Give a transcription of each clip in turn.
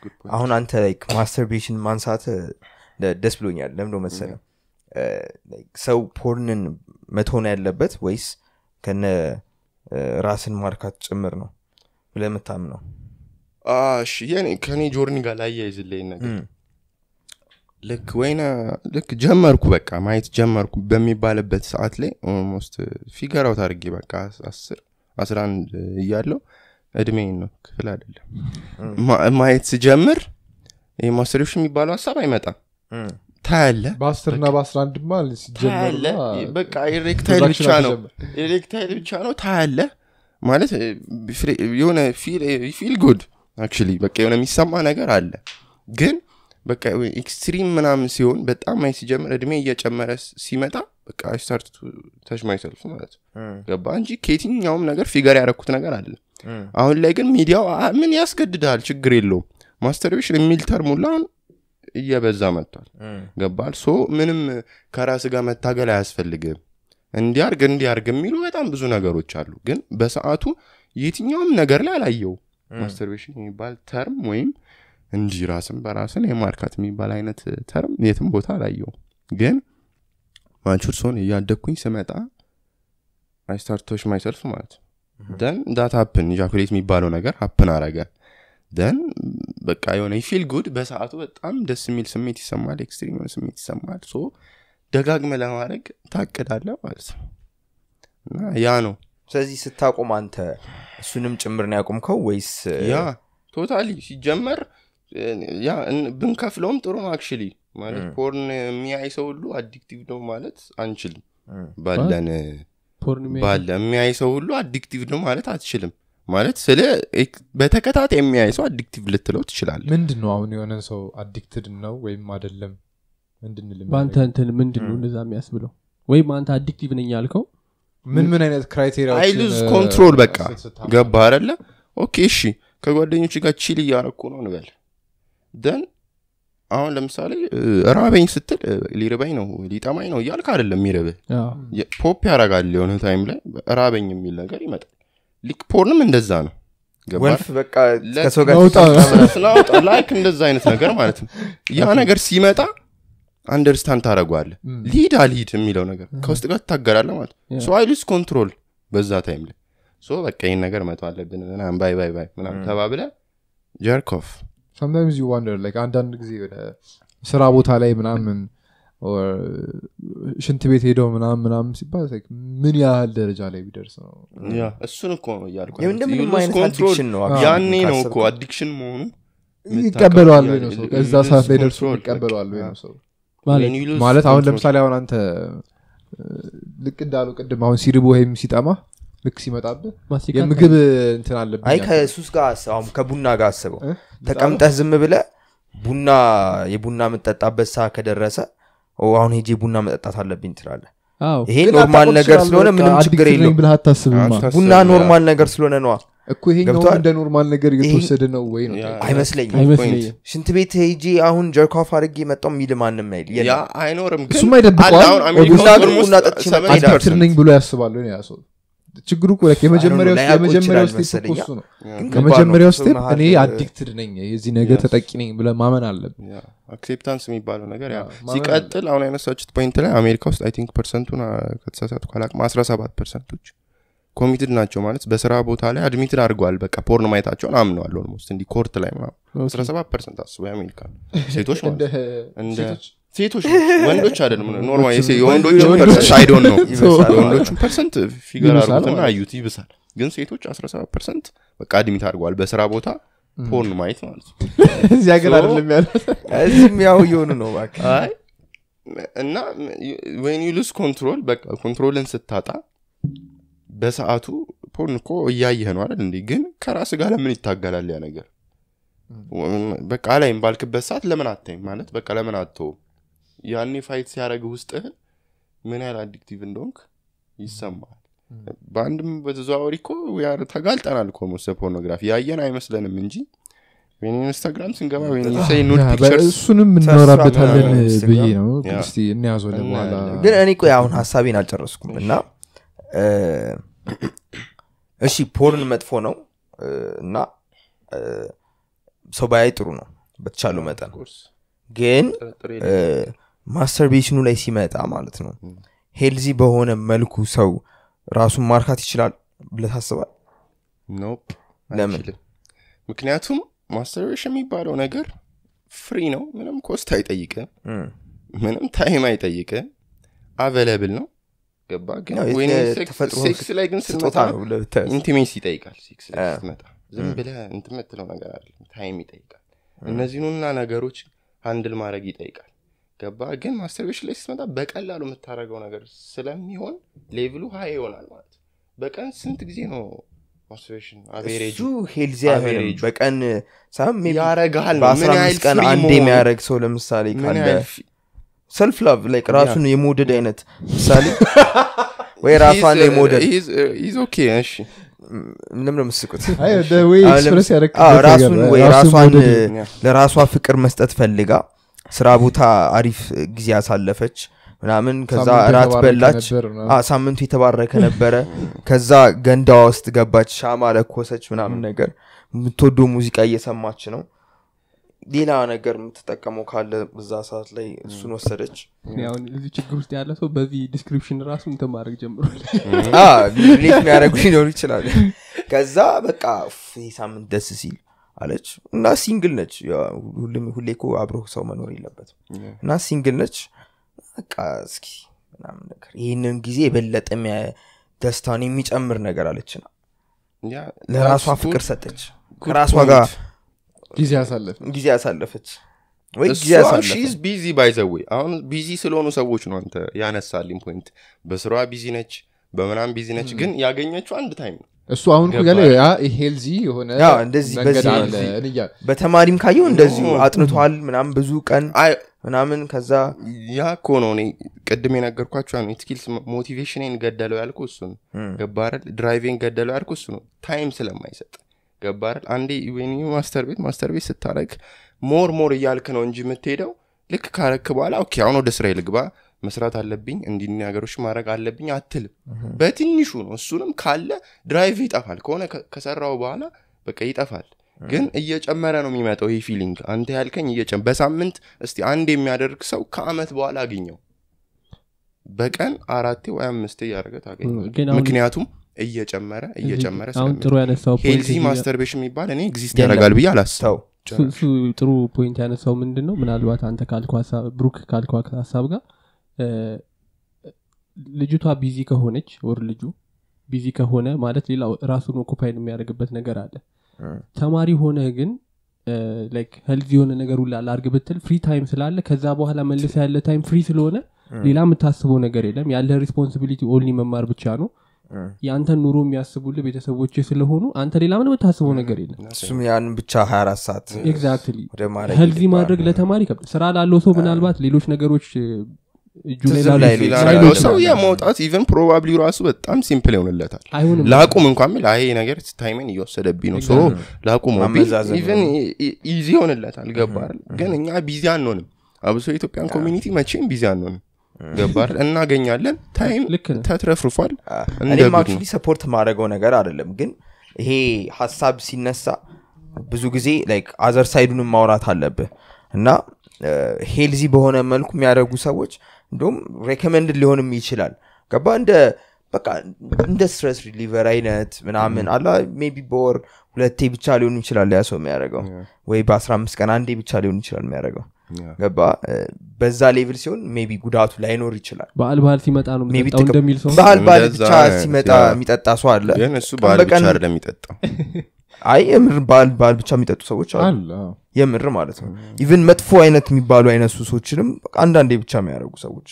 good point. አሁን አንተ ላይክ ማስተርቤሽን ማንሳት ደስ ብሎኛል ለምዶ መሰለ ሰው ፖርንን መቶን ያለበት ወይስ ከነ እ፣ ራስን ማርካት ጭምር ነው ብለህ የምታምነው አ፣ እሺ የኔ ከኔ ጆርኒ ጋር ላያይዝልኝ ነገር እም፣ ልክ ወይነ ልክ ጀመርኩ በቃ ማየት ጀመርኩ በሚባልበት ሰዓት ላይ ኦልሞስት ፊገር አውት አድርጌ በቃ አስር አስራ አንድ እያለው እድሜን ነው ክፍል አይደለም ማ- ማየት ስጀምር ይህ ማስተሪዎች የሚባለው ሀሳብ አይመጣም እም፣ ታያለ በአስር ና በአስራ አንድ ማ ታያለ በቃ ኤሬክታይል ብቻ ነው ኤሌክታይል ብቻ ነው ታያለ ማለት እ፣ ፍሬ- የሆነ ፊል ጉድ አክቹሊ በቃ የሆነ የሚሰማ ነገር አለ ግን በቃ ኤክስትሪም ምናምን ሲሆን በጣም ማየት ሲጀምር እድሜ እየጨመረ ስ- ሲመጣ በቃ ስታርት ተች ማይሰልፍ ማለት ነው እም፣ ገባ እንጂ ከየትኛውም ነገር ፊገር ያረኩት ነገር አለ እም፣ አሁን ላይ ግን ሚዲያው አ- ምን ያስገድዳል ችግር የለውም ማስተርቤሽን የሚል ተርሙላ አሁን እየበዛ መጥቷል እም፣ ገባል ሶ ምንም ከራስ ጋር መታገል አያስፈልግም እንዲያርግ እንዲያርግ የሚሉ በጣም ብዙ ነገሮች አሉ ግን በሰዓቱ የትኛውም ነገር ላይ አላየው ማስተርቤሽን የሚባል ተርም ወይም እንጂ ራስን በራስን የማርካት የሚባል አይነት ተርም የትም ቦታ አላየው ግን ማቹር ሲሆን እያደግኩኝ ስመጣ አይስታርቶች ማይሰልፍ ማለት ደን ዳት ሀፕን ኢጃኩሌት የሚባለው ነገር ሀፕን አረገ ደን በቃ የሆነ ፊል ጉድ በሰዓቱ በጣም ደስ የሚል ስሜት ይሰማል ኤክስትሪም የሆነ ስሜት ይሰማል ሶ ደጋግመ ለማድረግ ታቅዳለ ማለት ነው እና ያ ነው ስለዚህ ስታቆም አንተ እሱንም ጭምር ነው ያቆምከው ወይስ እ፣ ያ ቶታሊ ሲጀመር እ፣ ያ እን- ብንከፍለውም ጥሩ ነው አክቹሊ ማለት ፖርን የሚያይ ሰው ሁሉ አዲክቲቭ ነው ማለት አንችልም እም፣ ባለን ፖርን የሚያይ ባለ የሚያይ ሰው ሁሉ አዲክቲቭ ነው ማለት አትችልም ማለት ስለ ኤክ- በተከታታይ የሚያይ ሰው አዲክቲቭ ልትለው ትችላለ ምንድን ነው አሁን የሆነን ሰው አዲክትድ ነው ወይም አደለም እንድንል በአንተ እንትን ምንድን ነው እንደዛ የሚያስብለው ወይም አንተ አዲክቲቭ ነኝ ያልከው ምን ምን አይነት ክራይቴሪያ አይ ሉዝ ኮንትሮል በቃ ገባ አደለ ኦኬ እሺ ከጓደኞች ጋር ቺል እያረኩ ነው እንበል ደን አሁን ለምሳሌ እ፣ ራበኝ ስትል እ፣ ሊርበኝ ነው ሊጠማኝ ነው እያልክ አይደለም የሚርብህ አዎ። የ- ፖፕ ያረጋል የሆነ ታይም ላይ ራበኝ የሚል ነገር ይመጣል ሊክ ፖርንም እንደዛ ነው ገባ ወልፍ በቃ ለ- ከሰው ጋር መውጣ- ስናወጣ ላይክ እንደዛ አይነት ነገር ማለት ነው ያ ነገር ሲመጣ አንደርስታንድ ታደረጓለ ሊድ አልሂድ የሚለው ነገር ከውስጥ ጋር ትታገላለ ማለት Yeah. ሶ አይሉስ ኮንትሮል በዛ ታይም ላይ ሶ በቃ ይህን ነገር መቶ አለብን ምናምን ባይ ባይ ባይ ምናምን ተባብለ ጀርኮፍ ሰምታይምዝ ዩ ዋንደር ላይክ አንዳንድ ጊዜ ወደ ስራ ቦታ ላይ ምናምን or ሽንት ቤት ሄደው ምናምን ምናምን ሲባል like ምን ያህል ደረጃ ላይ ቢደርስ ነው ያ እሱን እኮ ነው እያልኩ ይህ ያለሁት። እንደምንም You lose አይነት control። addiction ነው ያኔ ነው እኮ ካሰብከው። አዲክሽን መሆኑ ይቀበለዋል ወይ ነው ሰው You ከዛ lose ሰዓት ላይ ደርሶ control። ይቀበለዋል ወይ ነው ሰው ማለት When you lose ማለት አሁን control። ለምሳሌ አሁን አንተ እ፣ ልክ እንዳሉ ቅድም አሁን ሲርቦ ወይም ሲጠማ ልክ ሲመጣብህ ማስቲካ የምግብ እንትን አለብኝ አይ አልክ። ከሱስ ጋር አስ- አሁን ከቡና ጋር አስበው እ? ተቀምጠህ ዝም ብለ ቡና የቡና የምጠጣበት ሰዓት ከደረሰ ኦ አሁን ሄጄ ቡና መጠጣት አለብኝ ትላለ አዎ ይሄ ግን ኖርማል አታውቀው ነገር ትችላለህ፣ ስለሆነ በቃ ምንም ችግር addicted ነኝ የለውም ብለህ አታስብማ አታስብ። ቡና ያ። ኖርማል ነገር ስለሆነ ነዋ እኮ ይሄኛው ገብቶሃል? እንደ ኖርማል ነገር እየተወሰደ ነው ወይ ነው ያ። አይመስለኝም አይመስለኝም ሽንት ቤት ሄጄ አሁን ጀርኮፍ አድርጌ መጣው የሚል ማንም አይል ያ የለም። አይኖርም ግን እሱማ ይደብቀዋል። አለ አሁን አሜሪካ ቡና ውስጥ ግን almost ቡና ጠጥቼ መጣ 70% ይላል። አዲክትድ ነኝ ብሎ ያስባሉ ያ ሰው ችግሩ እኮ like የመጀመሪያው ላያውቁ የመጀመሪያው ይችላል ስቴፕ መሰለኝ። እኮ እሱ ነው ግን ከባድ ነው። የመጀመሪያው ከሰው ስቴፕ መሀል እኔ አዲክትድ ነኝ የዚህ ነገር ተጠቂ ነኝ ብለ ማመን አለብን አክሴፕታንስ የሚባለው ነገር ያ አዎ፣ ማመን ሲቀጥል አሁን ያነሳችሁት ፖይንት ላይ አሜሪካ ውስጥ አይ ቲንክ ፐርሰንቱን አ፣ ከተሳሳትኩ አላቅም 17 ፐርሰንቶች ኮሚትድ ናቸው ማለት በስራ ቦታ ላይ አድሚትድ አድርገዋል በቃ ፖርን ማየታቸውን አምነዋል ኦልሞስት እንዲህ ኮርት ላይ ምናምን 17 ፐርሰንት አስበው የአሜሪካ ሴቶች ማለት እንደ እንደ ሴቶች ሴቶች ወንዶች አይደለም ኖርማል የሴ- የወንዶችን የወንዶች- ፐርሰንት አይዶን ነው ይበሳል የወንዶቹን ፐርሰንት ፊገር ይብሳል አርጉትና ማለት አዩት ይብሳል ግን ሴቶች 17 ፐርሰንት በቃ አድሚት አድርገዋል በስራ ቦታ ፖርን ማየት ማለት ነው እዚህ ሀገር So- አይደለም ያለ እዚህም ያው እየሆኑ ነው እባክህ። አይ እና ወን ዩ ሉስ ኮንትሮል በቃ ኮንትሮልን ስታጣ በሰዓቱ ፖርን እኮ እያየህ ነው አይደል እንዴ ግን ከራስ ጋር ለምን ይታገላል ያ ነገር በቃ ላይም ባልክበት ሰዓት ለምን አታይም ማለት በቃ ለምን አትተውም ያኔ ፋይት ሲያደረግ ውስጥህን ምን ያህል አዲክቲቭ እንደሆንክ ይሰማል በአንድም በተዘዋወሪ እኮ we are ተጋልጠናል እኮ ሞስ ፖርኖግራፊ ያየን አይመስለንም እንጂ ወይም ኢንስታግራም ስንገባ ወይም say nude ያ፣ pictures እሱንም እናወራበታለን ምናምን ብዬ ነው ያ። እስቲ እንያዘው ለበኋላ እናያለን። ግን እኔ ቆይ አሁን ሀሳቤን አልጨረስኩም እና እ፣ እሺ ፖርን መጥፎ ነው እ፣ እና እ፣ ሰው ባያይ ጥሩ ነው በተቻለው መጠን ኦፍኮርስ፣ ግን ጥርጥር እ፣ የለውም። ማስተርቤሽኑ ላይ ሲመጣ ማለት ነው ሄልዚ በሆነ መልኩ ሰው ራሱን ማርካት ይችላል ብለህ ታስባል ኖፕ ለምን? አይችልም። ምክንያቱም ማስተርቤሽን የሚባለው ነገር ፍሪ ነው ምንም ኮስት አይጠይቅም ምንም ታይም አይጠይቅም አቬለብል ነው ገባ ግን ያው ወይኔ የተ- ሴክስ- ተፈጥሮ ሴክስ ላይ ግን ስጦታ ስትመጣ ነው ብለህ ብታያዝ። ኢንቲሜሲ ይጠይቃል ሴክስ ላይ አ። ስትመጣ ዝም ብለህ እንትን የምትለው ነገር አይደለም ታይም ይጠይቃል እነዚህኑና ነገሮች ሃንድል ማድረግ ይጠይቃል ገባ ግን ማስተርቤሽን ላይ ስትመጣ በቀላሉ የምታደርገው ነገር ስለሚሆን ሌቭሉ ሀይ ይሆናል ማለት ነው። በቀን ስንት ጊዜ ነው ማስተርቤሽን አቬሬጁ እሱ ሄልዚ አይሆንም አቬሬጁ። በቀን ሳይሆን maybe ያረጋል ነው በአስራ ምን ያህል አምስት ቀን ፍሪ አንድ መሆኑ፣ የሚያደረግ ሰው ለምሳሌ ምን ካለ ያህል ፊ- ሰልፍ ላቭ ላይክ ራሱን የመውደድ አይነት ምሳሌ ወይ ራሷን He's, uh, የመውደድ he's, uh, he's okay እሺ ምንም ነው የምስቁት አይ the way አዎ፣ express ለምስ- ያደረግበት አዎ፣ ነገር ራሱን ነው። ወይ ራሱን ራሷን መውደድ ያ። ለራሷ ፍቅር መስጠት ፈልጋ ስራ ቦታ አሪፍ ጊዜ ያሳለፈች ምናምን ከዛ ሳምንቱ እራት የተባረከ በላች ነበር ምናምን። አ፣ ሳምንቱ የተባረከ ነበረ ከዛ ገንዳዋ ውስጥ ገባች ሻማ ለኮሰች ምናምን ነገር የምትወደው ሙዚቃ እየሰማች ነው ሌላ ነገር የምትጠቀመው ካለ በዛ ሰዓት ላይ እሱን ወሰደች እኔ አሁን እዚህ ችግር ውስጥ ያለ ሰው በዚህ ዲስክሪፕሽን ራሱ እንትን ማድረግ ጀምሯል አ፣ ሪሌት የሚያደርጉ ሊኖሩ ይችላል ከዛ በቃ ኡፍ፣ ይህ ሳምንት ደስ ሲል አለች እና ሲንግል ነች ያው ሁሉም- ሁሌ እኮ አብሮ ሰው መኖር የለበትም እና ሲንግል ነች በቃ እስኪ ምናምን ነገር ይህንን ጊዜ የበለጠ የሚያ- ደስታን የሚጨምር ነገር አለችና ያ ለራሷ that's ፍቅር good- ሰጠች good ከራሷ point። ጋር ጊዜ ያሳለፍ ጊዜ ያሳለፈች ወይ ጊዜ እሷ ያሳለፈ ሺዝ ቢዚ ባይዘዌ አሁን ቢዚ ስለሆኑ ሰዎች ነው አንተ ያነሳልኝ ፖይንት በስራዋ ቢዚ ነች በምናም ቢዚ ነች ግን ያገኘችው አንድ ታይም ነው እሱ አሁን እኮ ገባህ? ያለ ያ ሄልዚ የሆነ ያ እንደዚህ መንገድ በዚህ አለ በዚህ እንያ- በተማሪም ካየው እንደዚሁ ኖ። አጥንቷል ምናምን ብዙ ቀን አይ ምናምን ከዛ ያ እኮ ነው እኔ ቅድም የነገርኳቸው ነው ስኪልስ ሞቲቬሽንን ገደለው ያልኩ እሱ ነው ገባረል ድራይቬን ገደለው ያልኩ እሱ ነው ታይም ስለማይሰጥ ገባረል አንዴ ወይኒ ማስተር ቤት ማስተር ቤት ስታረግ ሞር ሞር እያልክ ነው እንጂ የምትሄደው ልክ ካረክ በኋላ ኦኬ አሁን ወደ ስራ ልግባ መስራት አለብኝ እንዲህ እንዲህ ነገሮች ማድረግ አለብኝ አትልም በትንሹ ነው እሱንም ካለ ድራይቭ ይጠፋል ከሆነ ከ- ከሰራው በኋላ በቃ ይጠፋል ግን እየጨመረ ነው የሚመጣው ይህ ፊሊንግ አንተ ያልከኝ እየጨ በሳምንት እስቲ አንድ የሚያደርግ ሰው ከአመት በኋላ አገኘው በቀን አራቴ ወይ አምስቴ እያደረገ ታገኘው ግን አሁን ምክንያቱም እየጨመረ እየጨመረ አሁን ጥሩ ያነሳው point ሄልዚ እዚህ ጋር- ማስተርቤሽን የሚባል እኔ ኤግዚስት የለም። ያደርጋል ብዬ አላስብ ተው እሱ- እሱ ጥሩ ፖይንት ያነሳው ምንድን ነው ምናልባት አንተ ካልከው ሀሳብ ብሩክ ካልከው ሀሳብ ጋር እ፣ ልጅቷ ቢዚ ከሆነች ወር ልጁ ቢዚ ከሆነ ማለት ሌላ ራሱን ኦኩፓይድ የሚያደርግበት ነገር አለ ተማሪ ሆነ ግን ላይክ ሄልዚ የሆነ ነገር ሁላ ላርግ ብትል ፍሪ ታይም ስላለ ከዛ በኋላ መልሰ ያለ ታይም ፍሪ ስለሆነ ሌላ የምታስበው ነገር የለም ያለ ሪስፖንሲቢሊቲ ኦንሊ መማር ብቻ ነው የአንተን ኑሮ የሚያስቡልህ ቤተሰቦች ስለሆኑ አንተ ሌላ ምን የምታስበው ነገር የለም እሱም ያን ብቻ 24 ሰዓት ኤግዛክትሊ ወደ ማድረግ ሄልዚ ይገባል። ማድረግ ለተማሪ ይከብዳል ስራ ላለው ሰው ምናልባት ሌሎች ነገሮች እ፣ እጁ ላይ ትዝም ላሉ ላይሉ ላይሉ ይችላሉ። ላለው ይችላሉ። ሰው የመውጣት ኢቨን ፕሮባብሊ ራሱ በጣም ሲምፕል ይሆንለታል አይሆንም ላቁም እንኳን ሚል አይ ነገር ታይሜን እየወሰደብኝ ነው ሶ ላቁም ማመዛዘን ኢቨን ኢዚ ይሆንለታል ገባል ግን እኛ ቢዚ አንሆንም አብሶ የኢትዮጵያን ኮሚኒቲ መቼም ቢዚ አንሆንም ገባል እናገኛለን ታይም ልክ ነህ። ተትረፍርፏል እንደ እኔም ጉድ አክቹሊ ሰፖርት ማድረገው ነገር አይደለም ግን ይሄ ሀሳብ ሲነሳ ብዙ ጊዜ ላይክ አዘር ሳይዱንም ማውራት አለብህ እና ሄልዚ በሆነ መልኩ የሚያደርጉ ሰዎች እንዲሁም ሬኮመንድ ሊሆንም ይችላል ገባ እንደ በቃ እንደ ስትረስ ሪሊቨር አይነት ምናምን አላ ሜቢ በወር ሁለቴ ብቻ ሊሆን ይችላል ያ ሰው የሚያደርገው ወይ በአስራ አምስት ቀን አንዴ ብቻ ሊሆን ይችላል የሚያደርገው ገባ እ፣ በዛ ሌቭል ሲሆን ሜቢ ጉዳቱ ላይኖር ይችላል በዓል በዓል ሲመጣ ነው ሜቢ የሚጠጣው እንደሚል ሰው ባህል ባህል እንደዛ ብቻ አይነት ሲመጣ ያ- የሚጠጣ ሰው አለ ግን እሱ ቀን ባህል ብቻ በቀን- አይደለም የሚጠጣው አይ የምር ባህል ባህል ብቻ የሚጠጡ ሰዎች አሉ አለ አዎ። የምር ማለት ነው ኢቭን መጥፎ አይነት የሚባሉ አይነት ሱሶችንም አንዳንዴ ብቻ የሚያደርጉ ሰዎች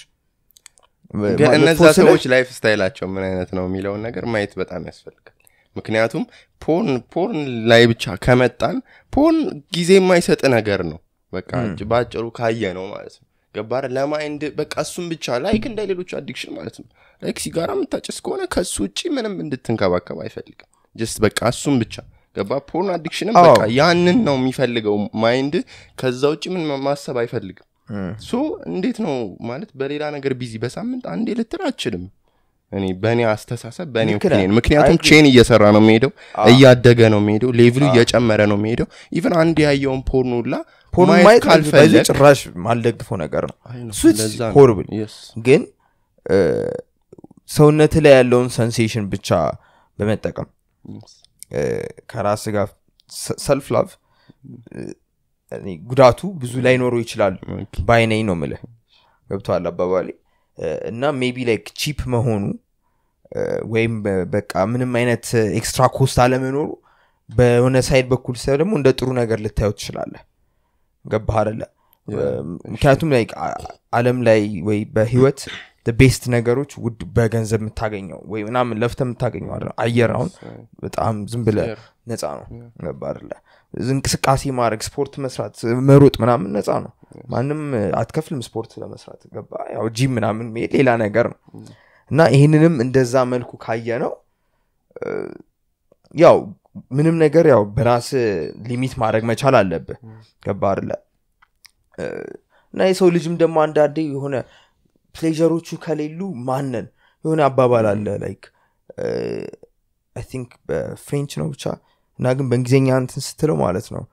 ግን መጥፎ እነዛ ስልህ ሰዎች ላይፍ ስታይላቸው ምን አይነት ነው የሚለውን ነገር ማየት በጣም ያስፈልጋል ምክንያቱም ፖርን ፖርን ላይ ብቻ ከመጣን ፖርን ጊዜ የማይሰጥ ነገር ነው በቃ በአጭሩ ካየ ነው ማለት ነው ገባር ለማይንድ በቃ እሱም ብቻ ላይክ እንደ ሌሎች አዲክሽን ማለት ነው ላይክ ሲጋራ የምታጭስ ከሆነ ከሱ ውጭ ምንም እንድትንከባከብ አይፈልግም ጀስት በቃ እሱም ብቻ ገባ ፖርን አዲክሽንም አዎ። በቃ ያንን ነው የሚፈልገው ማይንድ ከዛ ውጭ ምን ማሰብ አይፈልግም ሶ እንዴት ነው ማለት በሌላ ነገር ቢዚ በሳምንት አንዴ ልትል አችልም እኔ በእኔ አስተሳሰብ በእኔ ልክ ነህ። ኦፒኒየን ምክንያቱም I agree. ቼን እየሰራ ነው የሚሄደው አዎ። እያደገ ነው የሚሄደው ሌቭሉ እየጨመረ ነው የሚሄደው ኢቨን አንድ ያየውን ፖርኖ ላ ፖርን ማየት ማየት ካልፈለግ በዚህ ጭራሽ ማልደግፈው ነገር ነው እሱ ለዛ ነው። ሆርብል Yes. ግን እ፣ ሰውነት ላይ ያለውን ሰንሴሽን ብቻ በመጠቀም Yes. እ፣ ከራስ ጋር ሰልፍ ላቭ ጉዳቱ ብዙ ላይኖረው ይችላል Okay. ባይነኝ ነው ምልህ ገብተዋል አባባሌ እ፣ እና ሜቢ ላይክ ቺፕ መሆኑ እ፣ ወይም በ- በቃ ምንም አይነት ኤክስትራ ኮስት አለመኖሩ በሆነ ሳይድ በኩል ሳይ ደግሞ እንደ ጥሩ ነገር ልታየው ትችላለህ ገባህ አደለ ምክንያቱም ላይ አለም ላይ ወይ በህይወት ቤስት ነገሮች ውድ በገንዘብ የምታገኘው ወይ ምናምን ለፍተ የምታገኘው አይደለም። አየር አሁን በጣም ዝም ብለ Air. ነፃ ነው ገባህ አይደለ እንቅስቃሴ ማድረግ ስፖርት መስራት መሮጥ ምናምን ነፃ ነው ማንም አትከፍልም ስፖርት ለመስራት ገባ ያው ጂም ምናምን መሄድ ሌላ ነገር ነው እና ይህንንም እንደዛ መልኩ ካየ ነው ያው ምንም ነገር ያው በራስ ሊሚት ማድረግ መቻል አለብህ ገባ አይደለ እ፣ እና የሰው ልጅም ደግሞ አንዳንዴ የሆነ ፕሌዠሮቹ ከሌሉ ማነን የሆነ አባባል አለ ላይክ አይ ቲንክ በፍሬንች ነው ብቻ እና ግን በእንግሊዝኛ እንትን ስትለው ማለት ነው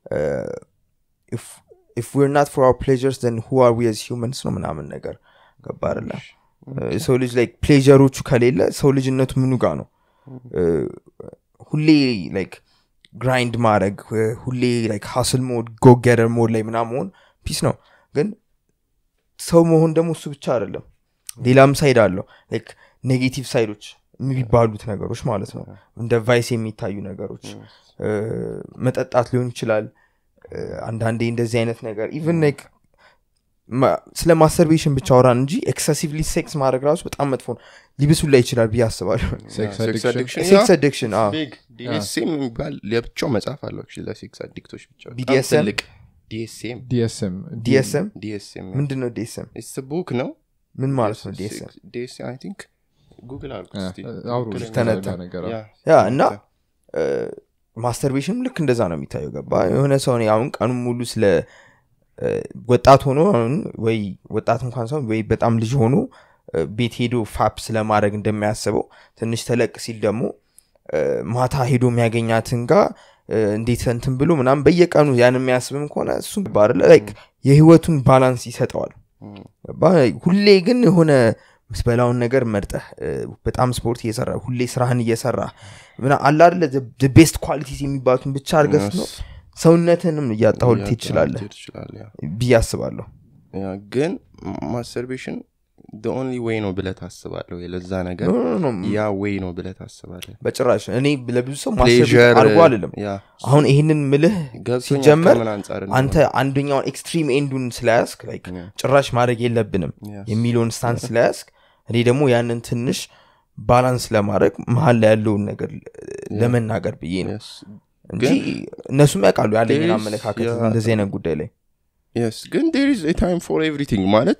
ኢፍ ዊር ናት ፎር አር ፕሌዠርስ ን ሁ አር ዊ ሂውመንስ ነው ምናምን ነገር ገባ አይደለ የሰው ልጅ ላይክ ፕሌዠሮቹ ከሌለ ሰው ልጅነቱ ምኑ ጋር ነው እ፣ ሁሌ ላይክ ግራይንድ ማድረግ እ፣ ሁሌ ላይክ ሀስል ሞድ ጎገደር ሞድ ላይ ምና መሆን ፒስ ነው ግን ሰው መሆን ደግሞ እሱ ብቻ አይደለም ሌላም ሳይድ አለው ላይክ ኔጌቲቭ ሳይዶች የሚባሉት ነገሮች ማለት ነው እንደ ቫይስ የሚታዩ ነገሮች እ፣ መጠጣት ሊሆን ይችላል እ፣ አንዳንዴ እንደዚህ አይነት ነገር ኢቨን ላይክ ማ- ስለ ማስተርቤሽን ብቻ አውራን እንጂ ኤክሰሲቭሊ ሴክስ ማድረግ ራሱ በጣም መጥፎ ነው ሊብሱን ላይ ይችላል ብዬ አስባለሁ ሴክስ Sex አዲክሽን addiction, ሴክስ yeah. አዲክሽን Big. DSM የሚባል ለብቻው መጽሐፍ አለው actually ለሴክስ አዲክቶች ብቻ በጣም BDSM? ትልቅ ዲኤስኤም ዲኤስኤም ዲኤስኤም ዲኤስኤም ምንድን ነው ዲኤስኤም ኢትስ ቡክ ነው ምን ማለት ነው ዲኤስኤም ዲኤስኤም አይ ቲንክ ጉግል አልኩት እስቲ። አውሩ ትክክለኛ ተነተ። ነገር ያ ያ እና ማስተርቤሽን ልክ እንደዛ ነው የሚታየው ገባ የሆነ ሰው እኔ አሁን ቀኑን ሙሉ ስለ እ፣ ወጣት ሆኖ አሁን ወይ ወጣት እንኳን ሰው ወይ በጣም ልጅ ሆኖ እ፣ ቤት ሄዶ ፋፕ ስለማድረግ እንደሚያስበው ትንሽ ተለቅ ሲል ደግሞ እ፣ ማታ ሄዶ የሚያገኛትን ጋር እ፣ እንዴት እንትን ብሎ ምናምን በየቀኑ ያን የሚያስብም ከሆነ እሱም ባለ ላይክ የህይወቱን ባላንስ ይሰጠዋል ገባ? ሁሌ ግን የሆነ ምትበላውን ነገር መርጠህ እ፣ በጣም ስፖርት እየሰራ ሁሌ ስራህን እየሰራ ምና አለ አደለ ቤስት ኳሊቲስ የሚባሉትን ብቻ አድርገህ ነው ሰውነትንም እያጣሁ ልትሄድ ትችላለህ ልትሄድ ትችላለህ፣ ያ። ብዬ አስባለሁ ያ ግን ማስተርቤሽን ኦንሊ ዌይ ነው ብለህ ታስባለህ ወይ ለዛ ነገር ኖ፣ ኖ፣ ኖ፣ ያ ዌይ ነው ብለህ ታስባለህ በጭራሽ እኔ ለብዙ ሰው Pleasure, ማስተር አድርጎ አልልም ያ አሁን ይህንን ምልህ ገብቶኛል ሲጀመር ከምን አንጻር እንደሆነ። አንተ አንደኛውን ኤክስትሪም ኤንዱን ስለያዝክ ላይክ Yeah. ጭራሽ ማድረግ የለብንም Yes. የሚለውን ስታንስ ስለያዝክ እኔ ደግሞ ያንን ትንሽ ባላንስ ለማድረግ መሀል ላይ ያለውን ነገር ለመናገር ብዬ ነው Yes. እንጂ እነሱም ያውቃሉ ያለኝን There is- አመለካከት yeah. እንደዚህ አይነት ጉዳይ ላይ የስ ግን ዴር ኢዝ ታይም ፎር ኤቭሪቲንግ ማለት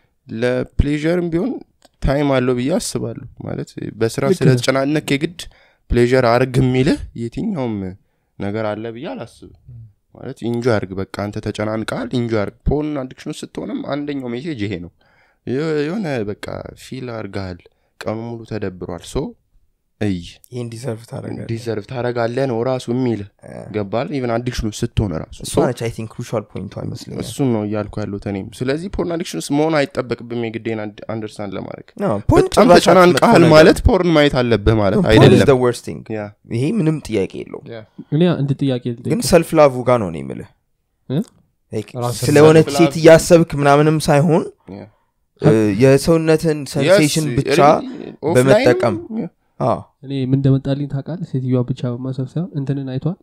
ለፕሌዥርም ቢሆን ታይም አለው ብዬ አስባለሁ ማለት በስራ ስለተጨናነክ የግድ ፕሌዥር አርግ የሚልህ የትኛውም ነገር አለ ብዬ አላስብም ማለት ኢንጆ አርግ በቃ አንተ ተጨናንቀሃል ኢንጆ አርግ ፖርን አዲክሽን ስትሆንም አንደኛው ሜሴጅ ይሄ ነው የ- የሆነ በቃ ፊል አርገሃል ቀኑ ሙሉ ተደብሯል ሶ እይ ይህን ዲዘርቭ ታደረጋል ዲዘርቭ ታረጋለህ ነው ራሱ የሚልህ ገባል ኢቨን አዲክሽኑ ስትሆን ራሱ እሷ So- ነች አይ ቲንክ ክሩሻል ፖይንቷ ይመስለኛል እሱን ነው እያልኩ ያሉት እኔም ስለዚህ ፖርን አዲክሽን ውስጥ መሆን አይጠበቅብም የግዴን አንደርስታንድ ለማድረግ ነው ፖርን በጣም ጭራሽ ተጨናንቀሃል መጥፎ ነገር ማለት ፖርን ማየት አለብህ ማለት ነው። ፖርን is አይደለም the worst thing ያ ይሄ ምንም ጥያቄ የለውም እኔ አንድ ጥያቄ ልጠይቅ። ግን ሰልፍ ላቭ ጋር ነው እኔ የምልህ እ? Like ራስን ስለሆነች self-love- ሴት እያሰብክ ምናምንም ሳይሆን ያ እ፣ የሰውነትን ሰንሴሽን Yes, ብቻ really, offline- በመጠቀም ያ። አዎ፣ እኔ ምን እንደመጣልኝ ታውቃለህ ሴትዮዋ ብቻ በማሰብ ሳይሆን እንትንን አይቷል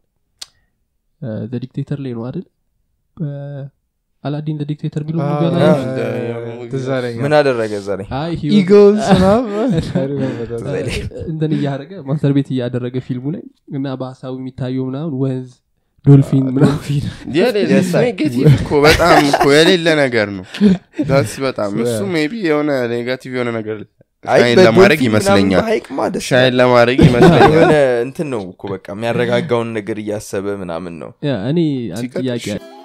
ዲክቴተር ላይ ነው አይደል አላዲን ዲክቴተር ቢሉ Ah, ሙቪ yeah, አላየሽም? yeah, yeah. ትዝ አለኝ። ምን አደረገ እዛ ላይ አይ he was- Eagles ምናምን? I remember that. እንትን እያደረገ ማስተር ቤት እያደረገ ፊልሙ ላይ እና በሀሳቡ የሚታየው ምናምን ወንዝ ዶልፊን ምናምን የሌለ Yes, sir. ኔጌቲቭ እኮ በጣም እኮ የሌለ ነገር ነው ዳስ በጣም እሱ ሜቢ የሆነ ኔጋቲቭ የሆነ ነገር አይ ሻይን በዶልፊን ለማድረግ ምናምን ይመስለኛል በሀይቅማ ደስ ሻይን ለማድረግ ይመስለኛል የሆነ እንትን ነው እኮ በቃ የሚያረጋጋውን ነገር እያሰበ ምናምን ነው ያ እኔ አንድ ሲቀጥል ጥያቄ ሽ-